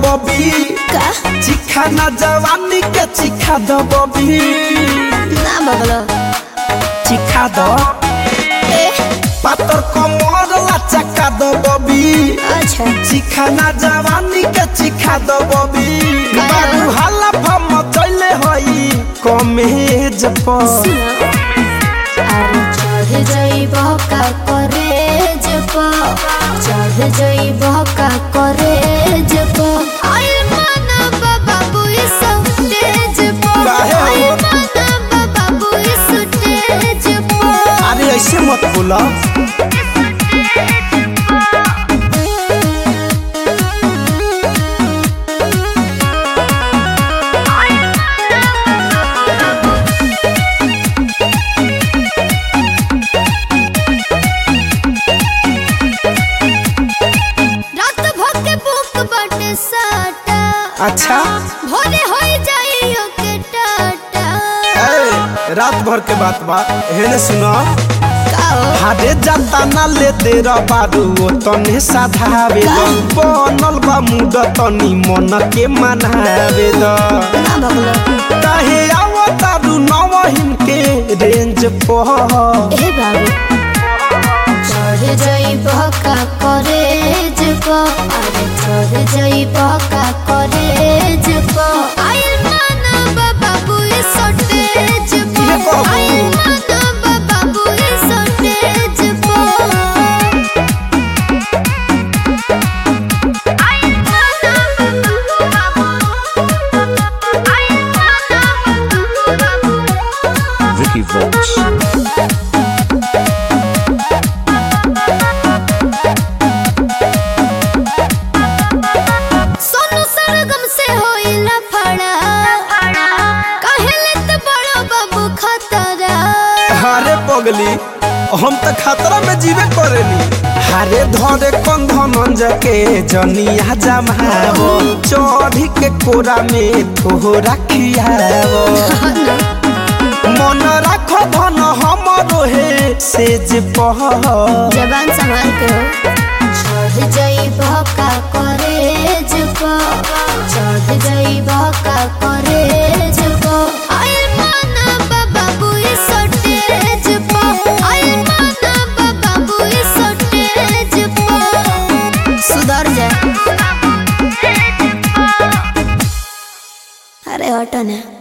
बबी का चिखा ना जवानी के चिखा दो बबी ना बगलो चिखा दो ए पातर कमर ला चक्का दो बबी अच्छा चिखा ना जवानी के चिखा दो बबी का? बाबू हाला फम चले होई कमेज पर अरे चढ़ जाइब का करेज प चढ़ जाइब का करेज प आई माना बाबा बुई सब तेज प काहे हो? आई माना बाबा बुई सुतेज प अरे ऐसे मत बोला रात भर के बुक बाटे साटा अच्छा भोरे होई जाइयो के टाटा ए, रात भर के बात बा हेने सुना काओ हारे जाता ना लेते रबारू ओ तने साधावे द बनल बा मुड तनी मन के मनावे द ना बगलो काहे आवतारू नवहिन के रेंज पर ए बाबू चढ़ जाइब का करेज प अरे चढ़ जाइब का करेज प आइल माना बाबा बुई सटेज प ये कहू। आइल माना बाबा बुई सटेज प आइल माना बाबा आइल माना बाबा Vicky Vox. सोनू सरगम से होइला फड़ा काहेले त बड़ो बाबू खतरा हारे पगली हम त खतरा में जीवे करेनी हारे धरे कंधन जके जनिया जमावो चढ़ी के कोरा में थोड़ा खियावो मन राख धन हमरो हे सेज पह जबान संभाल के हो चढ़ जाइब का करेज प चढ़ जाइब का करेज प आइल माना बाबा बुई सटेज प आइल माना बाबा बुई सटेज प सुधर जा अरे हटो ना